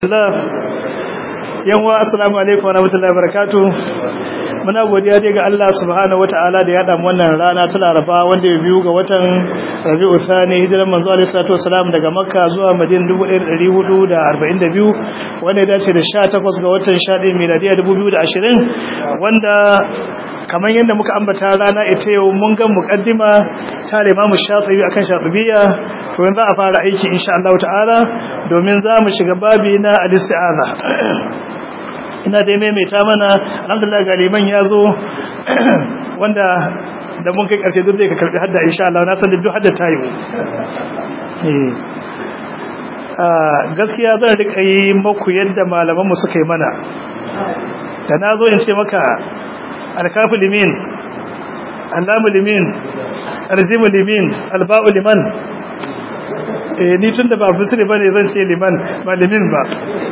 Allah yanwa assalamu alaikum warahmatullahi wabarakatuh muna godiya dai ga Allah subhanahu wataala da ya damu wannan rana ta Laraba wanda ya biyu ga watan Rabiul Thani hijiran manzo alaihi salatu wasalam daga Makka zuwa Madina 1442 wanda ya dace da 18 ga watan 11 miladiya 2020 wanda kamar yadda muka ambata rana ita yau mun ga muqaddima ta Imam Shafi'i akan Shafi'iyya to yanzu a fara aiki insha Allah ta'ala domin za mu shiga babi na al-isti'aza ina dai maimaita mana alhamdulillah ga liman ya zo wanda da mun kai karshe duk zai ka karbi hadda insha Allah na san duk hadda ta yi gaskiya zan rika yi maku yadda malaman mu suka yi mana da na zo in ce maka alkafu limin allamu limin arzimu limin alba'u liman eh ni tunda ba muslim bane zan ce liman ba limin ba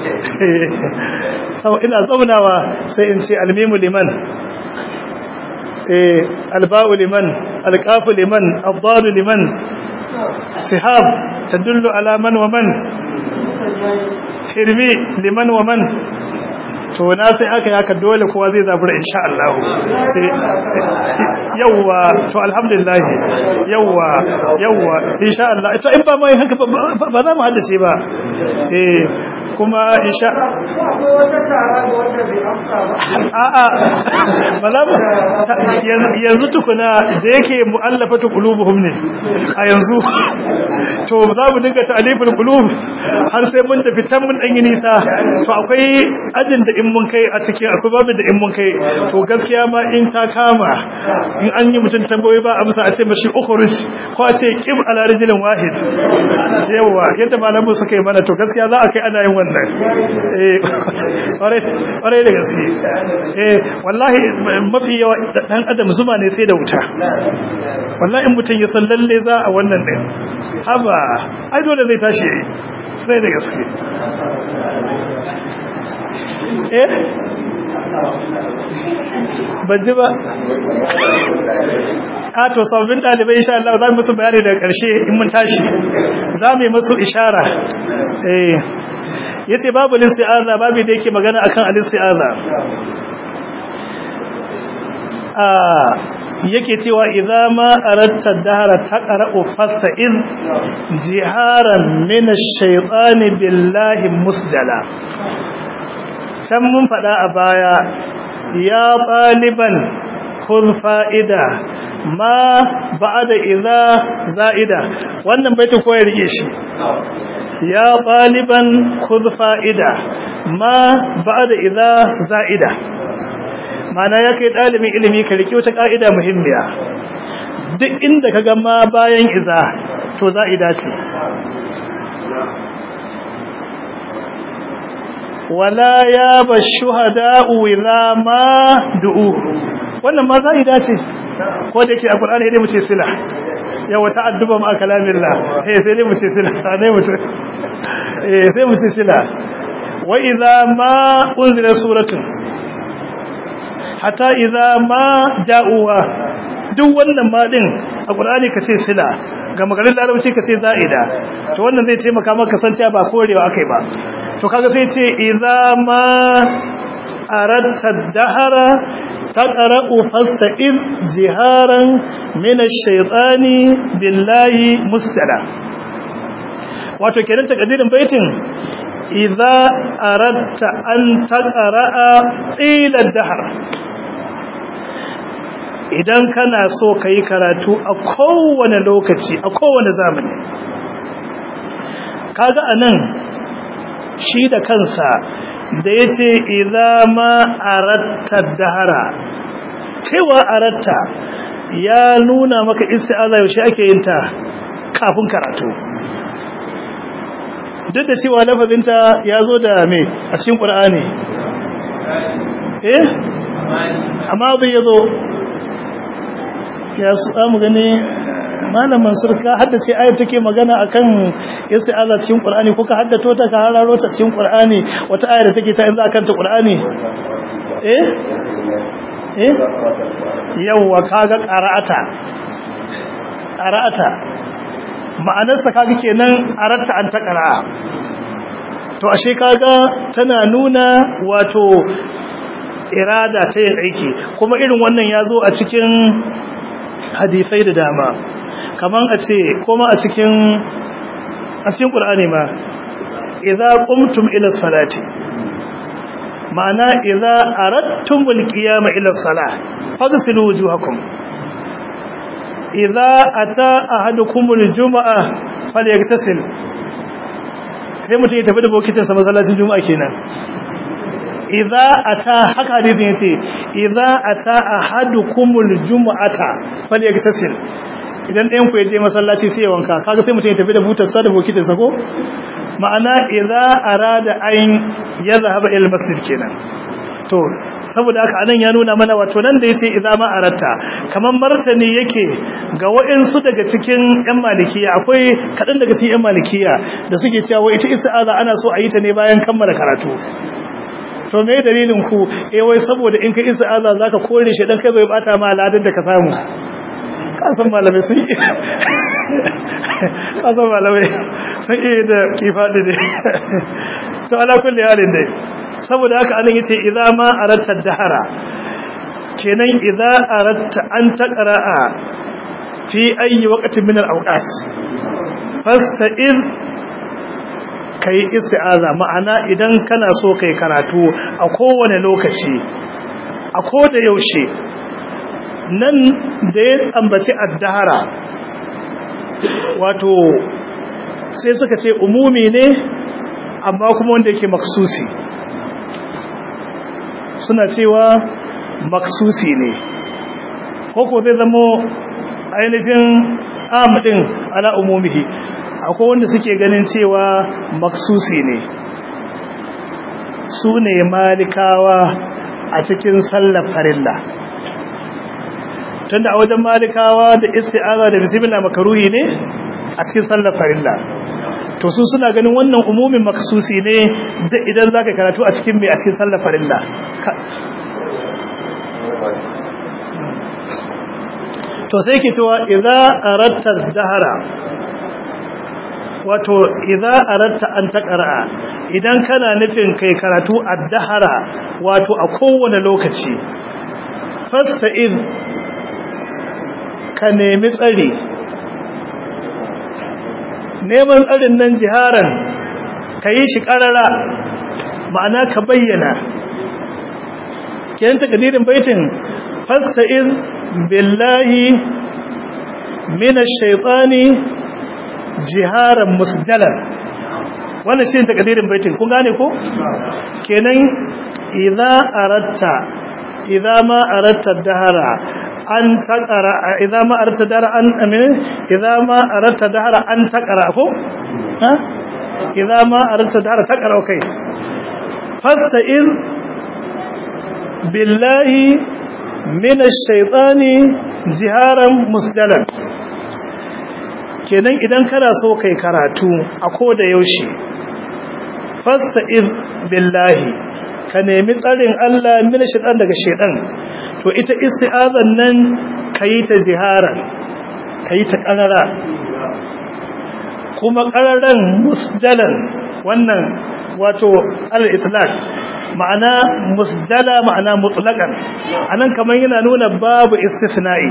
sau ina zaunawa sai in ce almimu liman eh alba'u liman alqafu liman addalu liman sihab tadullu ala man wa man hirmi liman wa man to na sai aka yi haka dole kowa zai zabura insha Allah yawwa to alhamdulillah yawwa yawwa insha Allah to in ba mai haka ba za mu haddace ba eh kuma insha a'a ba za mu yanzu tukuna da yake mu'allafatu qulubuhum ne a yanzu to za mu dinga ta'aliful qulub har sai mun tafi can mun dan yi nisa to akwai ajin da in mun kai a cikin akwai babu da in mun kai to gaskiya ma in ta kama in an yi mutum tambayoyi ba amsa a ce mashi ukhruj ko a ce qim ala rijlin wahid yawa yadda malamu suka yi mana to gaskiya za a kai ana yin wannan eh kware da gaske eh wallahi mafi yawa dan adam zuma ne sai da wuta wallahi in mutum ya san lalle za a wannan din haba ai dole zai tashi sai da gaske eh banji ba a to sabbin dalibai insha Allah za mu musu bayani daga karshe in mun tashi za mu yi musu ishara eh yace babu isti'aza babu da yake magana akan al-isti'aza ah yake cewa idza ma aratta dahara taqra'u fasta'in jiharan min ash-shaytani billahi musjala can mun faɗa a baya ya ɗaliban kun fa'ida ma ba'ada iza za'ida wannan baita ko ya rike shi ya ɗaliban kun fa'ida ma ba'ada iza za'ida mana ya kai ɗalibin ilimi ka rike wata ƙa'ida muhimmiya duk inda ka ga ma bayan iza to za'ida ce wala ya ba shuhada'u ila ma du'u wannan ma za dace ko da yake a Qur'ani dai mu ce sila ya wata adduba ma kalamillah eh sai dai mu ce sila sai mu ce eh sai mu ce sila wa idza ma unzila suratun hatta idza ma ja'uha duk wannan ma din a Qur'ani ka ce sila ga maganar larabci ka ce za'ida to wannan zai taimaka maka san cewa ba korewa akai ba to kaga sai ce idza ma aratta dahara taqra'u fasta'id jiharan min ash-shaytani billahi mustala wato kenan takadirin baitin idza aratta an taqra'a ila dahar idan kana so kai karatu a kowane lokaci a kowane zamani kaga anan shi da kansa da ya ce ma aratta dahara cewa aratta ya nuna maka isti'aza yaushe ake yin ta kafin karatu duk da cewa lafazinta ya zo da me a cikin ƙur'ani eh amma bai yazo ya samu gani malam mansur ka haddace ayat take magana akan isti'aza cikin qur'ani ko ka haddato ta ka hararo ta cikin qur'ani wata ayar da take ta in za ka kanta qur'ani eh eh yawa kaga qara'ata qara'ata ma'anarsa kaga kenan aratta an ta qara'a to ashe kaga tana nuna wato irada ta yin aiki kuma irin wannan ya zo a cikin hadisai da dama kaman a ce kuma a cikin a cikin ƙul'ani ma idza qumtum ila salati ma'ana idza aradtumul qiyama ila salah faghsilu wujuhakum idza ata ahadukumul jumu'a falyagtasil sai mutum ya tafi da bokitin sa masallacin juma'a kenan idza ata haka hadisin yace idza ata ahadukumul jumu'ata falyagtasil idan ɗayan ku ya je masallaci sai ya wanka kaga sai mutum ya tafi da butar sa da bokitin sa ko ma'ana idza arada an yadhhab ila masjid kenan to saboda haka anan ya nuna mana wato nan da yace idza ma aratta kaman martani yake ga waɗansu daga cikin ƴan malikiya akwai kadan daga cikin ƴan malikiya da suke cewa wai ita isti'aza ana so a yi ta ne bayan kammala karatu to me dalilin ku eh wai saboda in ka isti'aza zaka kore shi dan kai bai bata ma ladan da ka samu kasan malamai sun yi kasan malamai sun yi da kifaɗi ne to ala kulli halin dai saboda haka anan yace idza ma aratta dahara kenan idza aratta an taqra'a fi ayi waqtin min al-awqat fasta'id kai isti'aza ma'ana idan kana so kai karatu a kowane lokaci a koda yaushe nan da ya ambaci addahara wato sai suka ce umumi ne amma kuma wanda yake maksusi suna cewa maksusi ne ko zai zama ainihin amadin ala umumihi akwai wanda suke ganin cewa maksusi ne su ne malikawa a cikin sallar farilla tunda a wajen malikawa da isti'aza da bismillah makaruhi ne a cikin sallar farilla to su suna ganin wannan umumin maksusi ne da idan zaka karatu a cikin mai a cikin sallar farilla to sai ke cewa idza aratta dahara wato idza aratta an taqra idan kana nufin kai karatu ad-dahara wato a kowane lokaci fasta'id ka nemi tsari neman tsarin nan jiharan ka yi shi ƙarara ma'ana ka bayyana kiyan takadirin baitin fasta'in billahi minash shaitani jiharan musjalan wannan shi takadirin baitin kun gane ko kenan idza aratta idza ma aratta dahara an taqara idza ma aratta dahara an amin idza ma aratta dahara an taqara ko ha idza ma aratta dahara taqara okay fasta'in billahi minash shaitani jiharan musjalan kenan idan kana so kai karatu a koda yaushe fasta'in billahi ka nemi tsarin Allah mina shaitan daga shaitan to ita isti'azan nan kayi ta jiharan kayi ta karara kuma kararan musdalan wannan wato al-itlaq ma'ana musdala ma'ana mutlaqan anan kaman yana nuna babu istisna'i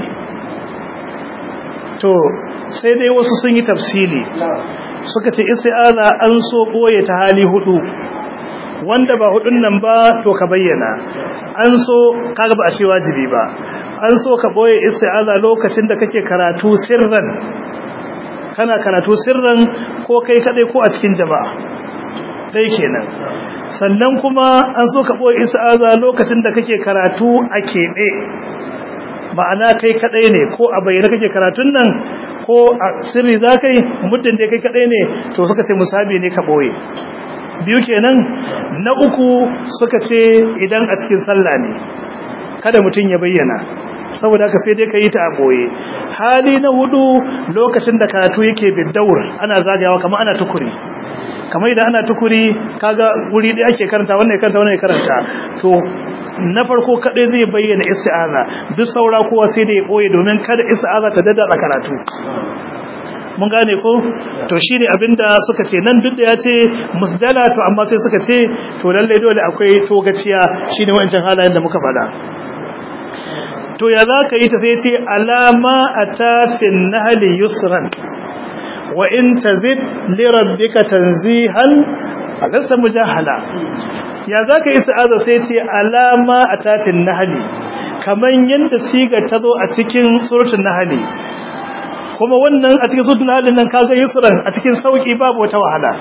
to sai dai wasu sun yi tafsili suka ce isti'aza an so boye ta hali hudu wanda ba hudun nan ba to ka bayyana an so kaga ba a ce wajibi ba an so ka boye isti'aza lokacin da kake karatu sirran kana karatu sirran ko kai kadai ko a cikin jama'a dai kenan sannan kuma an so ka boye isti'aza lokacin da kake karatu a keɓe ma'ana kai kadai ne ko a bayyana kake karatun nan ko a sirri za ka yi muddin da kai kadai ne to suka ce musabi ne ka boye biyu kenan na uku suka ce idan a cikin sallah ne kada mutum ya bayyana saboda haka sai dai ka yi ta a boye hali na hudu lokacin da karatu yake biddaur ana zagayawa kamar ana tukuri kamar idan ana tukuri kaga wuri da ake karanta wannan ya karanta wannan ya karanta to na farko kadai zai bayyana isti'aza duk saura kowa sai da ya boye domin kada isti'aza ta dada karatu mun gane ko to shine abinda suka ce nan duk da ya ce musdala to amma sai suka ce to lalle dole akwai togaciya shine wancan halayen da muka faɗa to ya za ka yi ta sai ce alama atafin nahli yusran wa in tazid li rabbika tanzihan alasta mujahala ya za ka yi sa'aza sai ce alama atafin nahli kaman yanda siga ta zo a cikin suratul nahli kuma wannan a cikin suratul nahl nan kaga yusran a cikin sauki babu wata wahala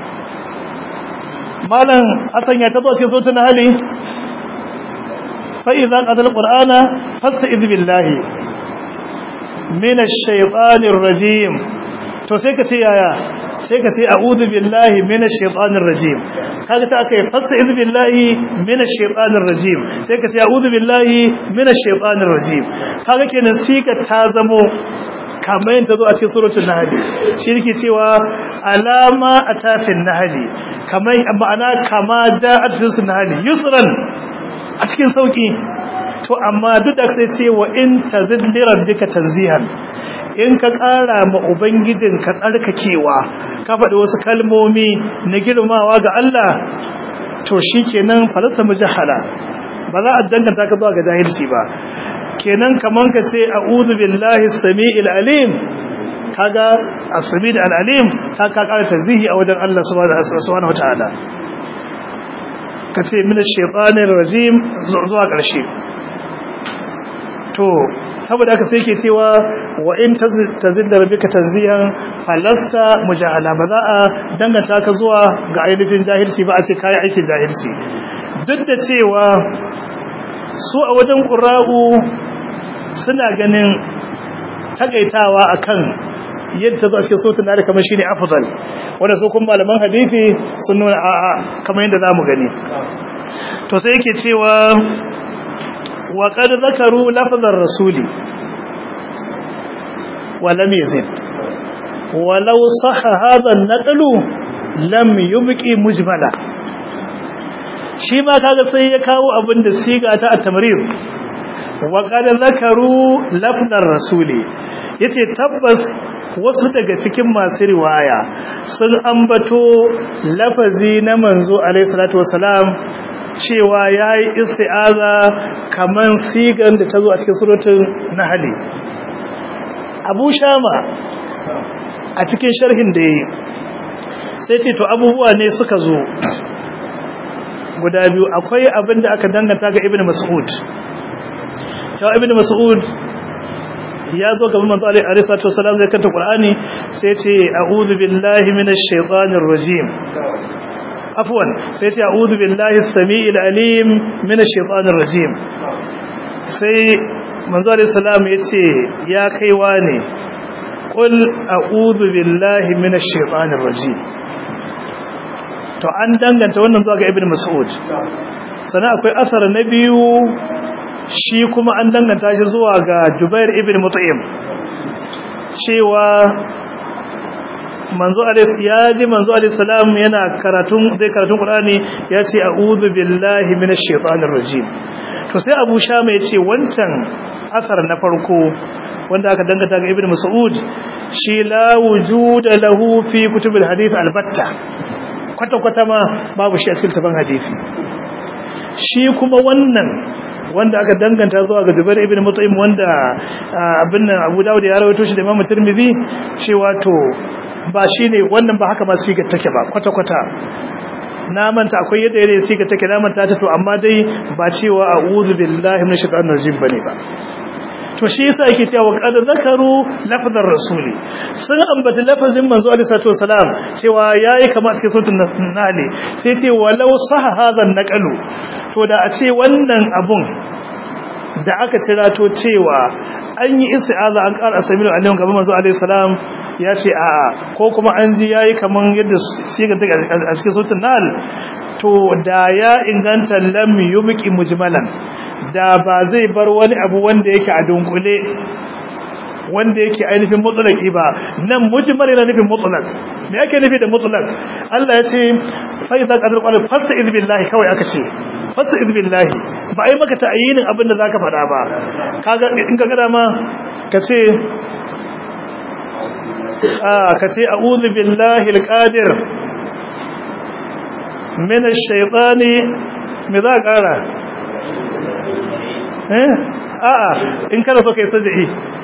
malam hasan ya tazo cikin suratul nahl fa idza qadal qur'ana fasta'id billahi minash shaitanir rajim to sai ka ce yaya sai ka ce a'udhu billahi minash shaitanir rajim kaga sai akai fasta'id billahi minash shaitanir rajim sai ka ce a'udhu billahi minash shaitanir rajim kaga kenan sika ta zamo kamar yin ta zo a cikin surutun nahali shi yake cewa alama a tafin nahali kamar ma'ana kama da a cikin nahali yusran a cikin sauki to amma duk da sai ce wa in tazid li rabbika tanzihan in ka ƙara ma ubangijin ka tsarkakewa ka faɗi wasu kalmomi na girmawa ga Allah to shikenan falasa mujahala ba za a danganta ka zuwa ga jahilci ba kenan kaman ka ce a'udhu billahi as-sami'il alim kaga as-sami' al-alim ka ka ƙara tazihi a wajen Allah subhanahu wataala kace min ash-shaytanir rajim zuwa ƙarshe to saboda haka sai ke cewa wa in tazid da rabbika tanzihan falasta mujahala ba za a danganta ka zuwa ga ainihin jahilci ba a ce kai aikin jahilci duk da cewa su a wajen ƙura'u suna ganin takaitawa akan yadda za su ke sautin da kamar shi ne afdal wanda su kuma malaman hadithi sun nuna a'a kamar yadda za mu gani to sai yake cewa wa qad zakaru lafzar rasuli wa lam yazid walau sahha hadha an-naqlu lam yubqi mujmala shi ma kaga sai ya kawo abin da siga ta at-tamrir wa qad zakaru lafdar rasuli yace tabbas wasu daga cikin masu riwaya sun ambato lafazi na manzo alaihi salatu wasalam cewa yayi isti'aza kaman sigan da tazo a cikin suratul nahl Abu Shama a cikin sharhin da yayi sai ce to abubuwa ne suka zo guda biyu akwai abin da aka danganta ga ibn mas'ud cewa ibn mas'ud ya zo gaban manzo alaihi salatu wasallam zai kanta qur'ani sai ce a'udhu billahi minash shaitanir rajim afwan sai ce a'udhu billahi as-sami'il alim minash shaitanir rajim sai manzo alaihi salam ya ce ya kaiwa ne qul a'udhu billahi minash shaitanir rajim to an danganta wannan zuwa ga ibn mas'ud sannan akwai asar na biyu shi kuma an danganta shi zuwa ga jubair ibn mut'im cewa manzo alayhi ya ji manzo alayhi salam yana karatun zai karatun qur'ani ya ce a'udhu billahi minash shaitanir rajim to sai abu shama ya ce wancan asar na farko wanda aka danganta ga ibn mas'ud shi la wujuda lahu fi kutubil hadith albatta kwata-kwata ma babu shi a cikin tafan hadisi shi kuma wannan wanda aka danganta zuwa ga Zubair ibn Mut'im wanda abin nan Abu Dawud ya rawaito shi da Imam Tirmidhi cewa to ba shine wannan ba haka ma siga take ba kwata-kwata na manta akwai yadda yadda siga take na manta ta to amma dai ba cewa a'udhu billahi minash shaitanir rajim bane ba to shi yasa yake cewa qad zakaru lafzar rasuli sun ambaci lafazin manzo alaihi salatu wasalam cewa yayi kamar cikin sautin nali sai ce walau saha hadha naqalu to da a ce wannan abun da aka cirato cewa an yi isti'aza an ƙara samiru alaihi gaban manzo alaihi salam ya ce a'a ko kuma an ji yayi kaman yadda siga take a cikin sautin nal to da ya inganta lam yubqi mujmalan da ba zai bar wani abu wanda yake a dunkule wanda yake ainihin mutlaki ba nan mujmal yana nufin mutlak me yake nufi da mutlak Allah ya ce fa idza qadar qala fasta'id billahi kawai aka ce fasta'id billahi ba ai maka ta'yinin abin da zaka faɗa ba kaga in ka gada ma ka ce ah kace a'udhu billahi alqadir min ash-shaytani me za ƙara eh a'a in kana so kai sajai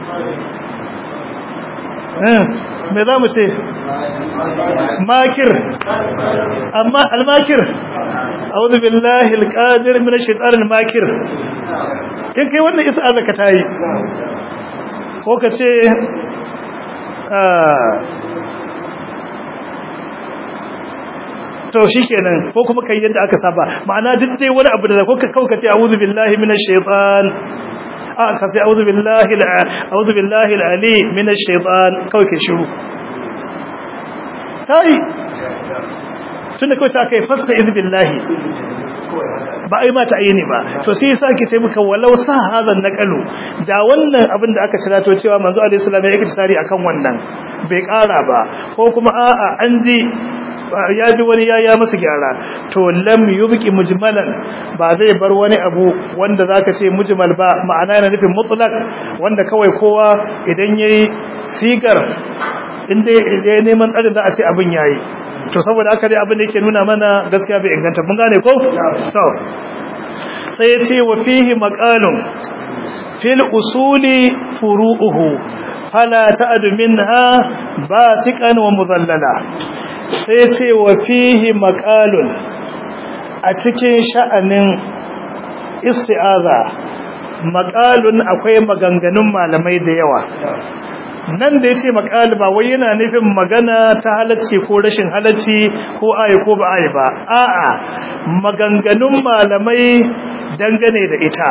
eh me za mu ce makir amma al-makir a'udhu billahi alqadir min ash-shaytani al-makir in kai wannan isa ka tayi ko ka ce to shikenan ko kuma kai yadda aka saba ma'ana duk dai wani abu da ko ka kauka ce a'udhu billahi minash shaitan a ka ce a'udhu billahi a'udhu billahi al-ali minash shaitan kawai ka shiru tai tunda kawai ta kai fasta iz billahi ba ai mata aini ba to sai yasa ake ce muka walau sa hadan naqalu da wannan abin da aka cira to cewa manzo alaihi salam ya yi tsari akan wannan bai kara ba ko kuma a'a an ji ya ji wani ya ya masa gyara to lam yubqi mujmalan ba zai bar wani abu wanda zaka ce mujmal ba ma'ana yana nufin mutlaq wanda kawai kowa idan yayi sigar inda ya neman tsari za a ce abin yayi to saboda haka dai abin da yake nuna mana gaskiya bai inganta mun gane ko to sai ya ce wa fihi maqalun fil usuli furu'uhu fala ta'adu minha basiqan wa mudallala sai ya ce wa fihi maqalun a cikin sha'anin isti'aza maqalun akwai maganganun malamai da yawa nan da ya ce makali ba wai yana nufin magana ta halacci ko rashin halacci ko ayi ko ba ayi ba a'a maganganun malamai dangane da ita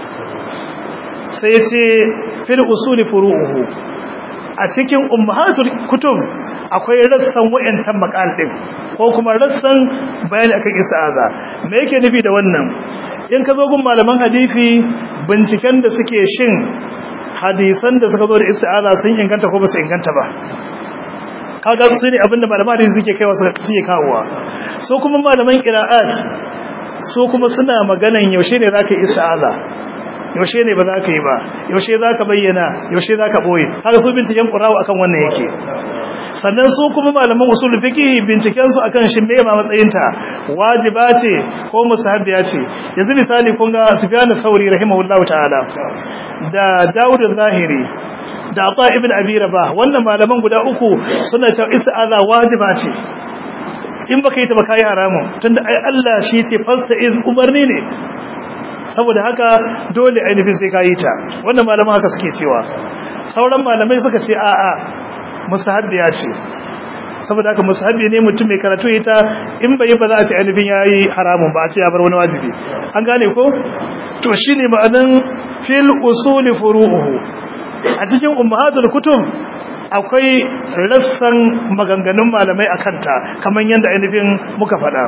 sai ce fil usuli furu'uhu a cikin ummahatul kutub akwai rassan wayancan makal din ko kuma rassan bayani akan isa'aza me yake nufi da wannan in ka zo gun malaman hadisi binciken da suke shin hadisan da suka zo da isti'aza sun inganta ko ba su inganta ba kaga su ne abinda malaman hadisi suke kaiwa suke kawowa so kuma malaman qira'at so kuma suna maganan yaushe ne zaka yi isti'aza yaushe ne ba za ka yi ba yaushe za ka bayyana yaushe za ka ɓoye kaga su binciken ƙurawa akan wannan yake sannan su kuma malaman usul fiqh binciken su akan shin me ma matsayinta wajiba ce ko musahabiya ce yanzu misali kun ga Sufyan Thauri rahimahullahu ta'ala da Dawud zahiri da Ata ibn Abi Rabah wannan malaman guda uku suna ta isa'ala wajiba ce in baka yi ta ba kai haramun tunda ai Allah shi ce fasta iz umarni ne saboda haka dole ainihin sai ka yi ta wannan malaman haka suke cewa sauran malamai suka ce a'a musahabbiya ce saboda haka musahabbi ne mutum mai karatu ita in bai ba za a ce ainihin yayi haramun ba a ce ya bar wani wajibi an gane ko to shine ma'anan fil usuli furu'uhu a cikin ummahatul kutub akwai rassan maganganun malamai akan ta kamar yadda ainihin muka faɗa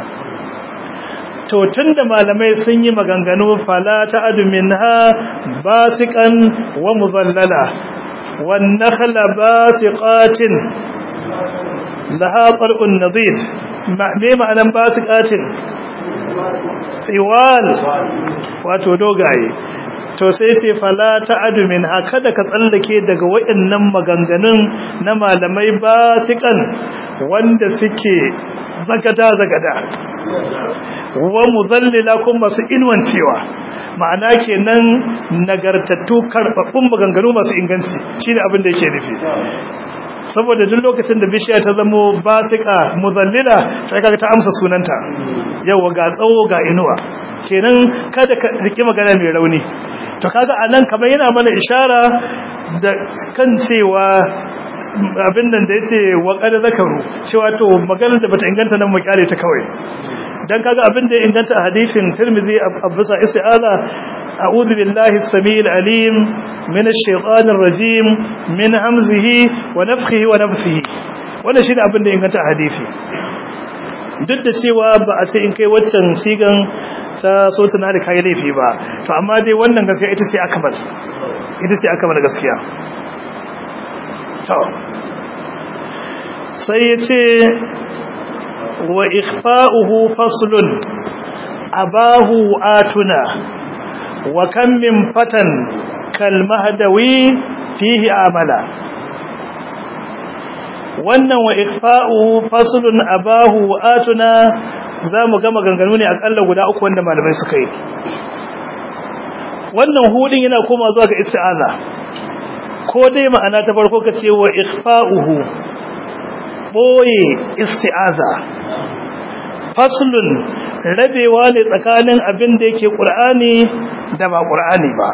to tunda malamai sun yi maganganu fala ta'adu minha basiqan wa mudallala wan nakhla basiqatin laha qal'un nadid me ma'anan basiqatin tiwal wato dogaye to sai ce fala ta'adu minha kada ka tsallake daga wayannan maganganun na malamai basiqan wanda suke zagada zagada wa muzallila kuma masu inwancewa ma'ana kenan nagartattu karbabbun maganganu masu inganci shine abin da yake nufi saboda duk lokacin da bishiya ta zamo basika muzallila sai kaga ta amsa sunanta yawa ga tsawo ga inuwa kenan kada ka riki magana mai rauni to kaga anan kamar yana mana ishara da kan cewa abin nan da yace wa qad zakaru cewa to maganar da bata inganta nan mu kyale ta kawai dan kaga abin da ya inganta a hadisin Tirmidhi abusa isti'aza a'udhu billahi as-sami'il alim min ash-shaytanir rajim min hamzihi wa nafthihi wa nafthihi wannan shine abin da ya inganta a hadisi duk da cewa ba a ce in kai waccan sigan ta sotuna da kai laifi ba to amma dai wannan gaskiya ita ce akmal ita ce akmal gaskiya to sai ya ce wa ikhfa'uhu faslun abahu atuna wa kam min fatan kal mahdawi fihi amala wannan wa ikfa'u faslun abahu wa atuna zamu ga maganganu ne akalla guda uku wanda malamai suka yi wannan hudin yana koma zuwa ga isti'aza ko dai ma'ana ta farko kace wa ikfa'uhu boye isti'aza faslun rabewa ne tsakanin abin da yake qur'ani da ba qur'ani ba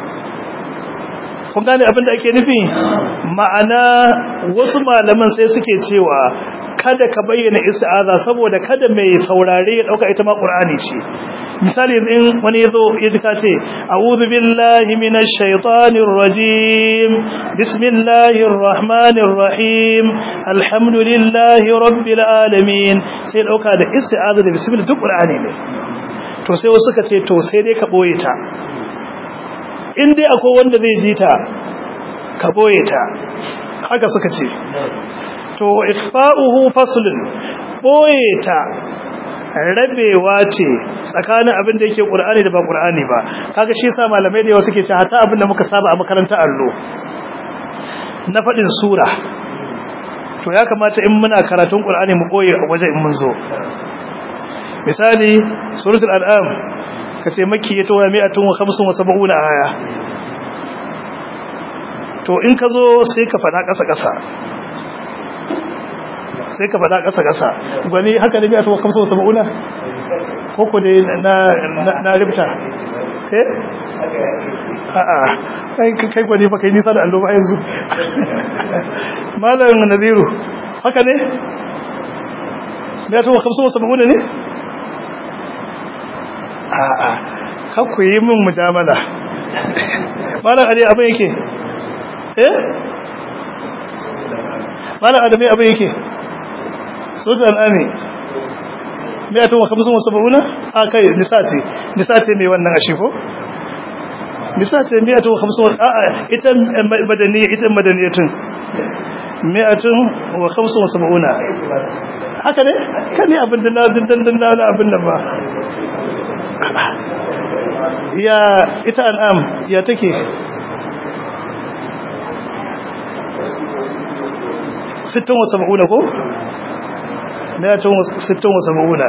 kun gane abin da ake nufi ma'ana wasu malaman sai suke cewa kada ka bayyana isti'aza saboda kada mai saurare ya dauka ita ma qur'ani ce misali in wani yazo ya ka ce a'udhu billahi minash shaitanir rajim bismillahir rahmanir rahim alhamdulillahi rabbil alamin sai dauka da isti'aza da bismillah duk qur'ani ne to sai wasu suka ce to sai dai ka boye ta in dai akwai wanda zai ji ta ka boye ta haka suka ce to ikfa'uhu faslun boye ta rabewa ce tsakanin abin da yake qur'ani da ba qur'ani ba kaga shi yasa malamai da yawa suke cewa hata abin da muka saba a makarantar allo na fadin sura to ya kamata in muna karatun qur'ani mu boye a waje in mun zo misali suratul an'am kace makki ya towa mi'atun wa khamsun wa sab'una aya to in ka zo sai ka fada kasa kasa sai ka fada kasa kasa gwani haka ne mi'atun wa khamsun wa sab'una ko ko dai na na rubta eh a'a kai kai gwani ba kai nisa da allo ba yanzu malam nadiru haka ne mi'atun wa khamsun wa sab'una ne a'a kakku yi min mujamala malam ali abin yake eh malam adami abin yake sultan ami mai atun wa kamsun wasu ba'una a kai nisa ce nisa ce mai wannan ashi ko nisa ce mai atun wa kamsun a'a ita madaniya ita madaniyatun mai atun wa kamsun wasu ba'una haka ne kan ne abin da na dindan na abin da ba ya ita al'am ya take sittin wa saba'una ko? mayatun sittin wa saba'una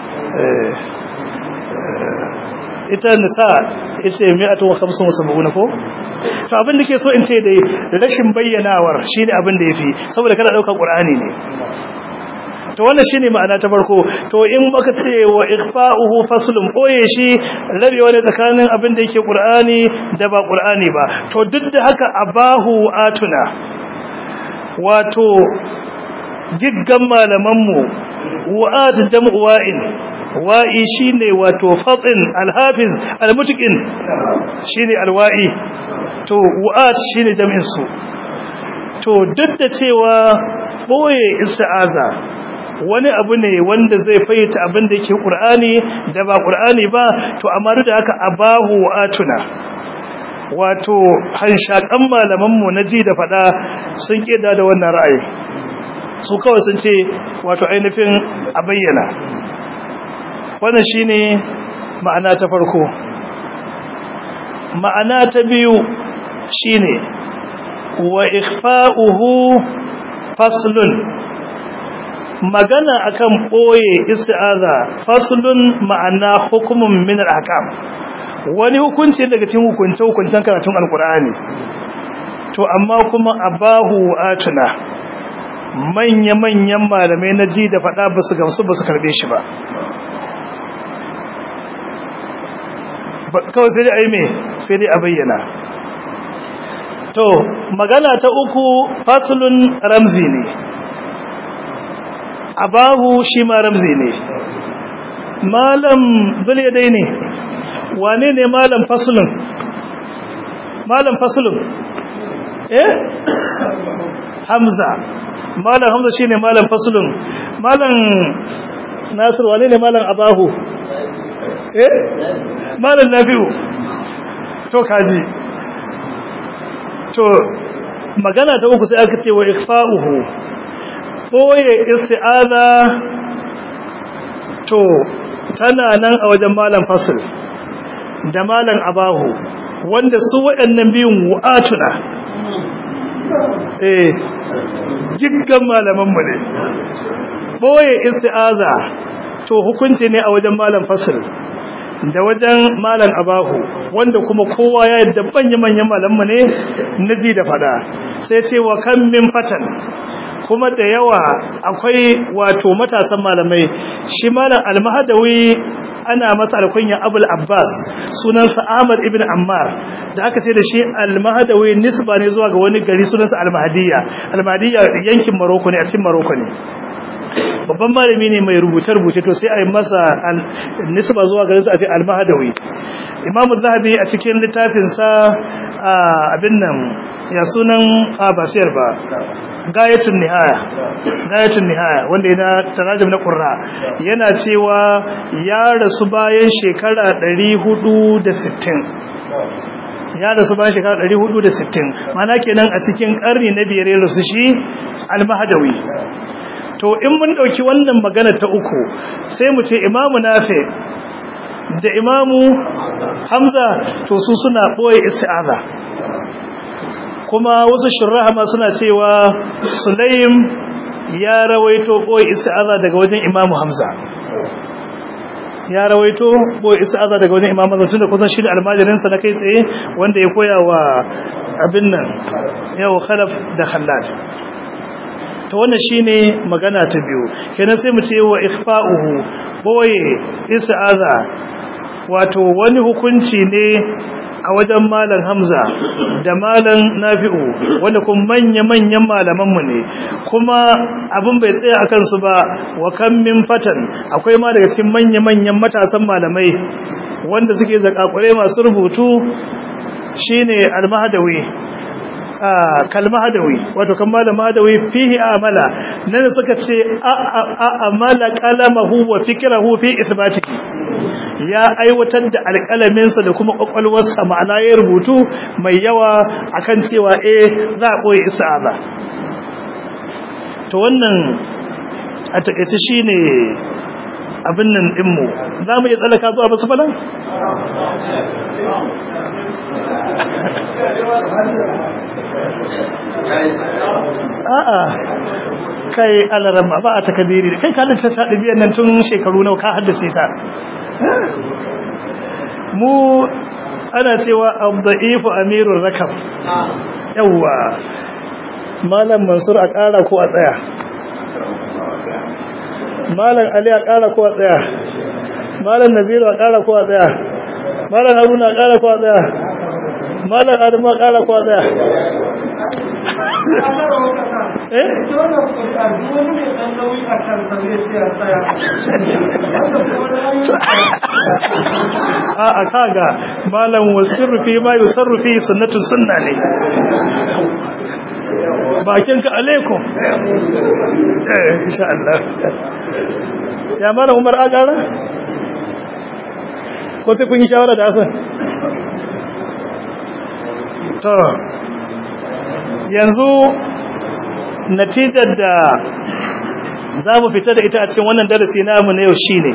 ita nisa ita mayatun wa kamsun wa saba'una ko? to abin da ke so in ce dai rashin bayyanawar shi ne abin da ya fi saboda kana ɗaukar ƙur'ani ne to wannan shine ma'ana ta farko to in baka ce wa ikhfa'uhu faslun boye shi rabewa ne tsakanin abin da yake qur'ani da ba qur'ani ba to duk da haka abahu atuna wato giggan malaman mu wa'at jam'u wa'in wa'i shine wato fatin alhafiz almutqin shine alwa'i to wa'at shine jam'in su to duk da cewa boye isti'aza wani abu ne wanda zai fayyace abin da yake Qur'ani da ba Qur'ani ba to amma duk da haka abahu atuna wato hanshakan malaman mu na ji da fada sun keda da wannan ra'ayi su kawai sun ce wato ainihin a bayyana wannan shine ma'ana ta farko ma'ana ta biyu shine wa ikhfa'uhu faslun magana akan boye isti'aza faslun ma'ana hukumun min al-ahkam wani hukunci daga cikin hukunce hukuncen karatun alqur'ani to amma kuma abahu atuna manya manyan malamai na ji da fada basu gamsu basu karbe shi ba kawai sai dai ai me sai dai a bayyana to magana ta uku faslun ramzi ne abahu shi ma ramzi ne malam dai ne wane ne malam fasulun malam fasulun eh hamza malam hamza shine malam fasulun malam nasir wane ne malam abahu eh malam nafi'u to kaji to magana ta uku sai aka ce wa ikfa'uhu boye isti'aza to tana nan a wajen malam fasil da malam abahu wanda su waɗannan biyun wa'atuna eh giggan malaman mu ne boye isti'aza to hukunci ne a wajen malam fasl da wajen malam abahu wanda kuma kowa ya yadda manyan manyan malamu ne naji da fada sai ce wa kan min fatan kuma da yawa akwai wato matasan malamai shi malam almahadawi ana masa alkunya abul abbas sunansa ahmad ibn ammar da aka ce da shi almahadawi nisba ne zuwa ga wani gari sunansa almahadiyya almahadiyya yankin maroko ne a cikin maroko ne babban malami ne mai rubuce-rubuce to sai a yi masa nisba zuwa garin sa a ce almahadawi imamu zahabi a cikin littafinsa abin nan ya sunan basiyar ba gayatun nihaya gayatun nihaya wanda yana tarajim na qurra yana cewa ya rasu bayan shekara 460 ya rasu bayan shekara 460 mana kenan a cikin karni na biyar ya rasu shi al-mahdawi to in mun dauki wannan magana ta uku sai mu ce imamu nafi da imamu hamza to su suna boye isti'aza kuma wasu shurraha ma suna cewa sulaim ya rawaito boye isti'aza daga wajen imamu hamza ya rawaito boye isti'aza daga wajen imamu hamza tunda kusan shi da almajirin sa na kai tsaye wanda ya koya wa abin nan yau khalaf da khallad to wannan shine magana ta biyu kenan sai mu ce wa ikhfa'uhu boye isti'aza wato wani hukunci ne a wajen malam hamza da malam nafi'u wanda kuma manya-manyan malamanmu ne kuma abin bai tsaya a kansu ba wa kan min fatan akwai ma daga cikin manya-manyan matasan malamai wanda suke zakakure masu rubutu shine al-mahdawi kalmahadawi wato kan malamadawi fihi amala nan suka ce amala qalamahu wa fikrahu fi ithbatihi ya aiwatar da alƙalaminsa da kuma ƙwaƙwalwarsa ma'ana ya rubutu mai yawa akan cewa eh za a ɓoye isa'aza to wannan a taƙaice shi ne abin nan ɗinmu za mu iya tsallaka zuwa basu falon? a'a kai alarama ba a takadiri kai ka halitta ta ɗabi'ar nan tun shekaru nau ka haddace ta mu ana cewa abda'ifu amirul rakab yawwa malam mansur a ƙara ko a tsaya malam ali a ƙara ko a tsaya malam naziru a ƙara ko a tsaya malam haruna a ƙara ko a tsaya malam adamu a ƙara ko a tsaya eh a a kaga malam wasirru fi ma yusarru fi sunnatun sunna ne bakin ka alaikum eh insha Allah ya malam Umar agara ko sai kun yi shawara da Hassan to yanzu natijar da za mu fita da ita a cikin wannan darasi namu na yau shine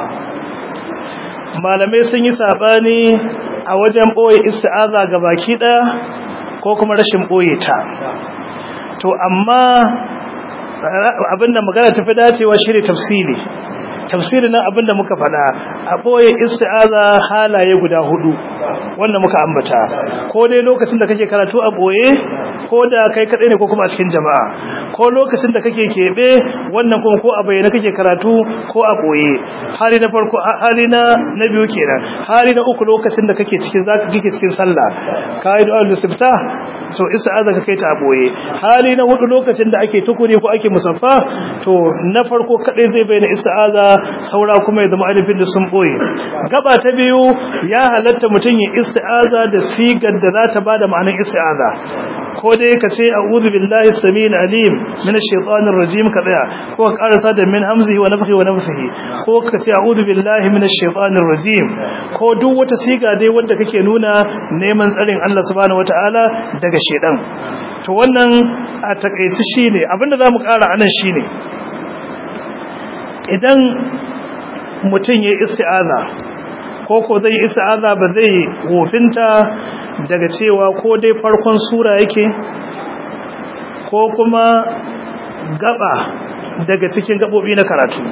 malamai sun yi sabani a wajen boye isti'aza ga baki ɗaya ko kuma rashin boye ta to amma abinda magana tafi dacewa shine tafsiri tafsiri nan abinda muka faɗa a boye isti'aza halaye guda hudu wanda muka ambata ko dai lokacin da kake karatu a boye ko da kai kadai ne ko kuma a cikin jama'a ko lokacin da kake kebe wannan kuma ko a bayyana kake karatu ko a boye hali na farko hali na na biyu kenan hali na uku lokacin da kake cikin zaka kike cikin sallah kai du'a lusifta to isti'aza ka kai ta a boye hali na hudu lokacin da ake tukuri ko ake musaffa to na farko kadai zai bayyana isti'aza saura kuma ya zama alifin da sun boye gaba ta biyu ya halatta mutum ya isti'aza da sigar da za ta bada ma'anar isti'aza ko dai ka ce a'udhu billahi samil alim minash shaitanir rajim ka tsaya ko ka karasa da min hamzihi wa nafthihi wa nafthihi ko ka ce a'udhu billahi minash shaitanir rajim ko duk wata siga dai wanda kake nuna neman tsarin Allah subhanahu wataala daga shedan to wannan a takeici shine abinda zamu kara anan shine idan mutum ya isti'aza ko ko zai isti'aza ba zai wofinta daga cewa ko dai farkon sura yake ko kuma gaba daga cikin gabobi na karatu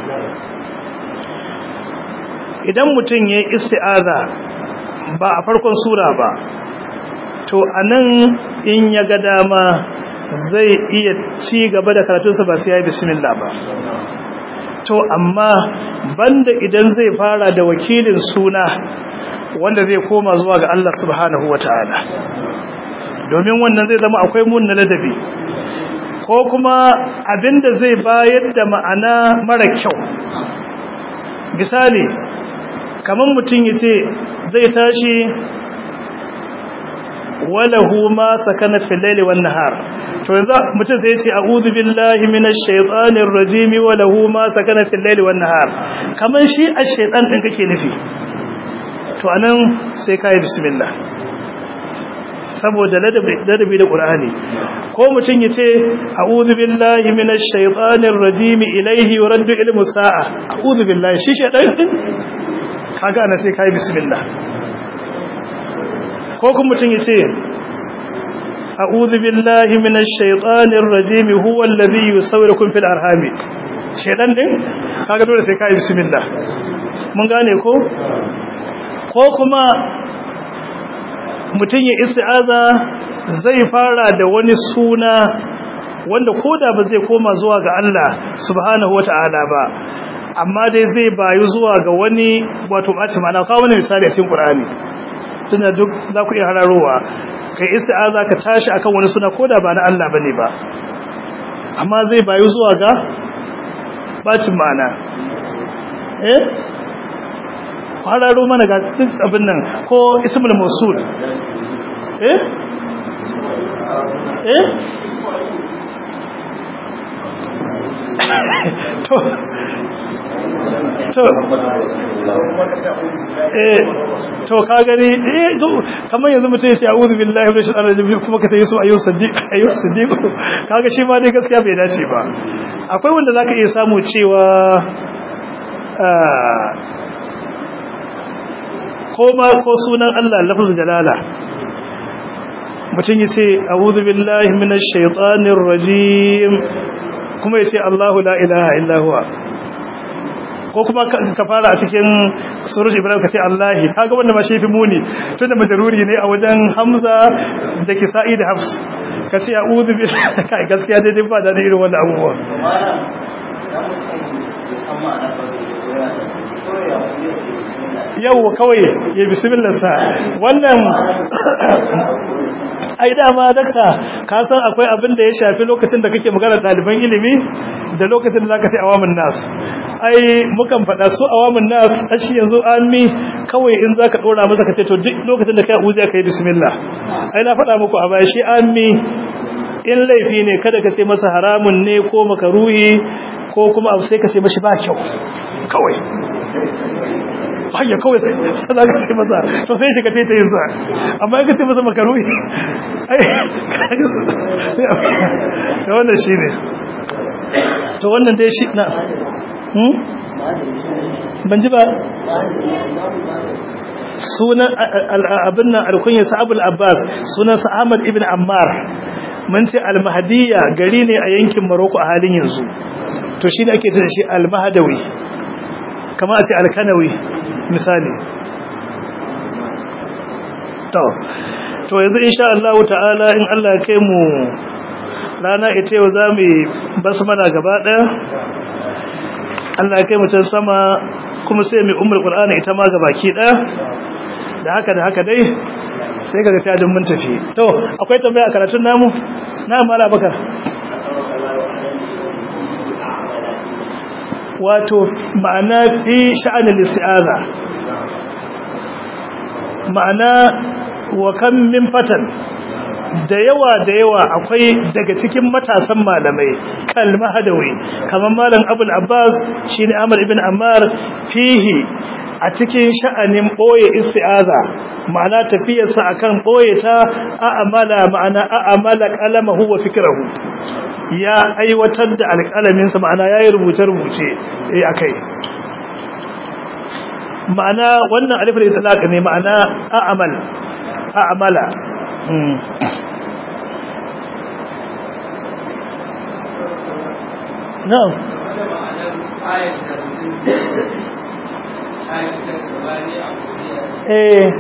idan mutum ya yi isti'aza ba a farkon sura ba to anan in ya ga dama zai iya ci gaba da karatunsa ba sai ya yi bismillah ba to amma banda idan zai fara da wakilin suna wanda zai koma zuwa ga Allah subhanahu wata'ala domin wannan zai zama akwai mun na ladabi ko kuma abinda zai bayar da ma'ana mara kyau misali kamar mutum ya ce zai tashi walahu ma sakana fil laili wan nahar to yanzu mutum sai ya ce a'udhu billahi minash shaitanir rajim walahu ma sakana fil laili wan nahar kamar shi ash-shaytan din kake nufi to anan sai kai bismillah saboda ladabi da qur'ani ko mutum ya ce a'udhu billahi minash shaitanir rajim ilayhi yuraddu ilmu sa'a a'udhu billahi shi shaytan din kaga ana sai kai bismillah ko kuma mutum ya ce a'udhu billahi minash shaitanir rajim huwa alladhi yusawwirukum fil arham shedan din kaga dole sai kai bismillah mun gane ko ko kuma mutum ya isti'aza zai fara da wani suna wanda koda ba zai koma zuwa ga Allah subhanahu wata'ala ba amma dai zai bayu zuwa ga wani wato ɓaci ma'ana kawo wani misali a cikin Qur'ani tunda duk za ku iya hararowa kai isti'aza ka tashi akan wani suna koda ba na Allah bane ba amma zai bayu zuwa ga bacin ma'ana eh hararo mana ga duk abin nan ko ismul mawsul eh eh to to eh to ka gani eh kamar yanzu mutum sai a'udhu billahi minash shaitanir rajim kuma ka sai su ayyus sadiq ayyus sadiq kaga shi ma dai gaskiya bai dace ba akwai wanda zaka iya samu cewa ko ma ko sunan Allah lafzul jalala mutum yace a'udhu billahi minash shaitanir rajim kuma yace Allahu la ilaha illa huwa ko kuma ka fara a cikin suruj ibrahim ka ce allahi kaga wanda ma shi fi muni tunda majaruri ne a wajen hamza da kisa'i da hafs ka ce a'udhu billahi kai gaskiya dai ba da irin wannan abubuwa yau kawai ya bismillah sa wannan ai dama dakta ka san akwai abin da ya shafi lokacin da kake magana ɗaliban ilimi da lokacin da zaka ce awamin nas ai mukan faɗa su awamin nas ashi yanzu ammi kawai in zaka dora masa ka ce to duk lokacin da kai uziya kai bismillah ai na faɗa muku a baya shi ammi in laifi ne kada ka ce masa haramun ne ko makaruhi ko kuma abu sai ka ce mashi ba kyau kawai hanya kawai sai za ka ce masa to sai shi ka ce ta yi sa amma ya ka ce masa makaruhi ai da wannan shi ne to wannan dai shi na ban ji ba sunan abin nan alkunyar sa'abul abbas sunan ahmad ibn ammar mun ce almahadiyya gari ne a yankin maroko a halin yanzu to shi ne ake ce da shi almahadawi kama a ce alkanawi misali to to yanzu insha Allah ta'ala in Allah ya kai mu rana ita yau za mu basmala gaba ɗaya Allah ya kai mu can sama kuma sai mu ummul qur'ani ita ma gabaki ɗaya da haka da haka dai sai kaga sai mun tafi to akwai tambaya a karatun namu na mala bakar wato ma'ana fi sha'anin isti'aza ma'ana wa kan min fatan da yawa da yawa akwai daga cikin matasan malamai kalma hadawi kamar malam abul abbas shine amr ibn ammar fihi a cikin sha'anin boye isti'aza ma'ana tafiyarsa akan boye ta a'amala ma'ana a'amala qalamahu wa fikrahu ya aiwatar da alƙalaminsa ma'ana yayi rubuce-rubuce eh akai ma'ana wannan alif da talaq ne ma'ana a'amal a'amala na'am eh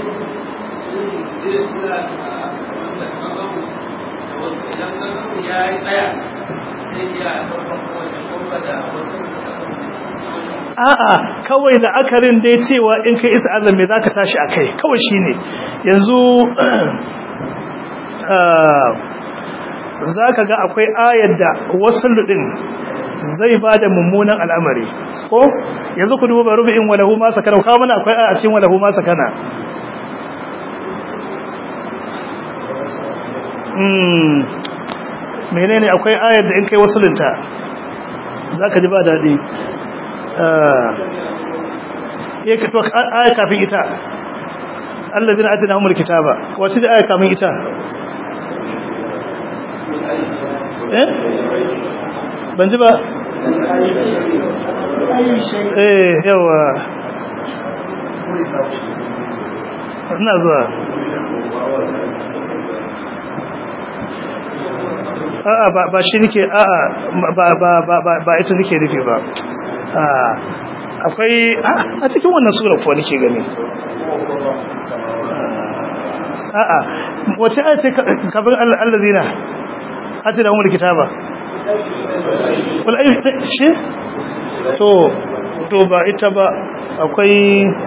a'a kawai la'akarin dai cewa in kai isa Allah me zaka tashi akai kawai shine yanzu zaka ga akwai ayar da wasul din zai bada mummunan al'amari ko yanzu ku duba rubu'in walahu ma sakana kawo mana akwai aya cikin walahu ma sakana mm menene akwai ayar da in kai wasulinta zaka ji ba dadi ya ka to aya kafin ita alladina atinahumul kitaba wace da aya kafin ita eh ban ji ba eh yawa ina zuwa a'a ba ba shi nake a'a ba ba ba ba ita nake nufi ba akwai a cikin wannan sura kuwa nake gani a'a wace aya ce kafin allazina atina umul kitaba wal ayu shi to to ba ita ba akwai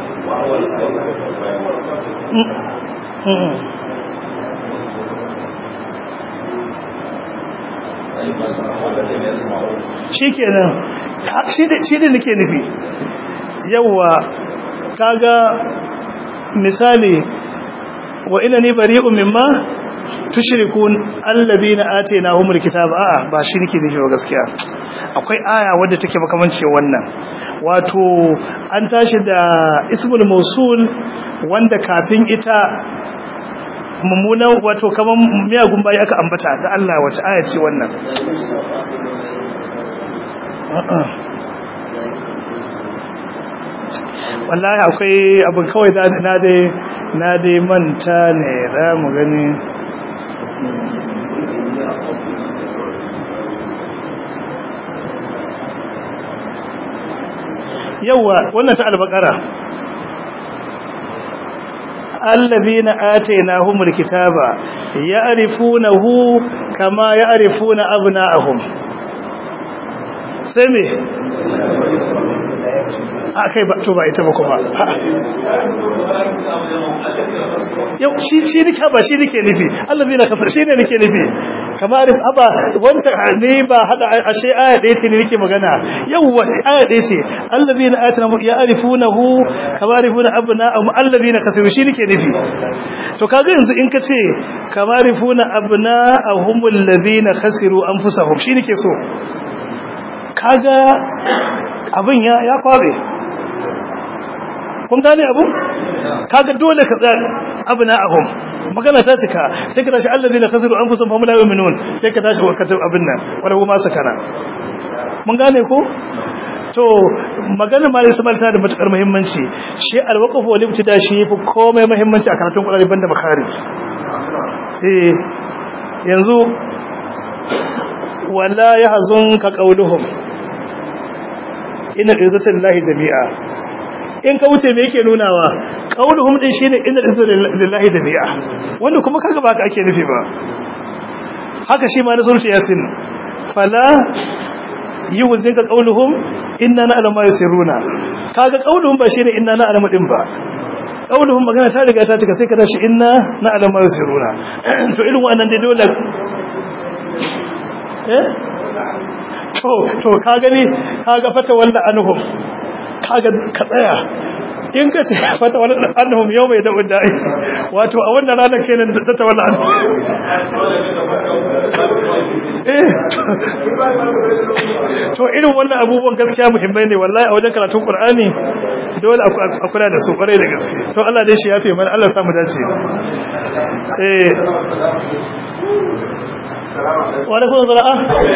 shi kenan shi da nake nufi yawwa kaga misali wa ina ni bari'un mimma tushrikun alladhina atainahumul kitaba a'a ba shi nake nufi ba gaskiya akwai aya wadda take makamance wannan wato an tashi da ismul mausul wanda kafin ita mummunan wato kaman miyagun bayi aka ambata da Allah wace aya ce wannan wallahi akwai abin kawai na dai na dai manta ne za mu gani yawa wannan ta albakara allazina atainahumul kitaba ya'rifunahu kama ya'rifuna abna'ahum sai me akai ba to ba ita ba kuma yau shi shi nika ba shi nake nufi allazina kafar shi ne nake nufi kamar aba wanda ne ba hada ashe aya ɗaya ce ne nake magana yawwa aya ɗaya ce allazina atana ya'rifunahu kama yarifuna abna'ahum allazina kasaru shi nake nufi to kaga yanzu in ka ce kama yarifuna abna'ahum allazina khasiru anfusahum shi nake so kaga abin ya ya kwabe kun gane abu kaga dole ka tsaya abna'ahum magana ta cika sai ka tashi alladina khasiru anfusahum fa la yu'minun sai ka tashi wakatar abin nan wala huma sakana mun gane ko to magana malai samal ta da matukar muhimmanci shi alwaqf wal ibtida shi yafi komai muhimmanci a karatun Qur'ani banda makharij eh yanzu wala yahzunka qawluhum inna izzatallahi jami'a in ka wuce me yake nunawa qauluhum din shine inna lillahi jami'a wanda kuma kaga ba ka ake nufi ba haka shi ma na surti yasin fala yuzinka qauluhum inna na'lamu ma yusirruna kaga qauluhum ba shine inna na'lamu din ba qauluhum magana ta riga ta cika sai ka tashi inna na'lamu ma yusirruna to irin wannan dai dole eh to to ka gani kaga fata walla anhum kaga ka tsaya in ka ce fata walla anhum yau mai da wadda wato a wannan ranar kenan ta ta walla anhum eh to irin wannan abubuwan gaskiya muhimmai ne wallahi a wajen karatun qur'ani dole a kula da su kwarai da gaske to Allah dai shi yafe mana Allah ya samu dace eh wa alaikum assalam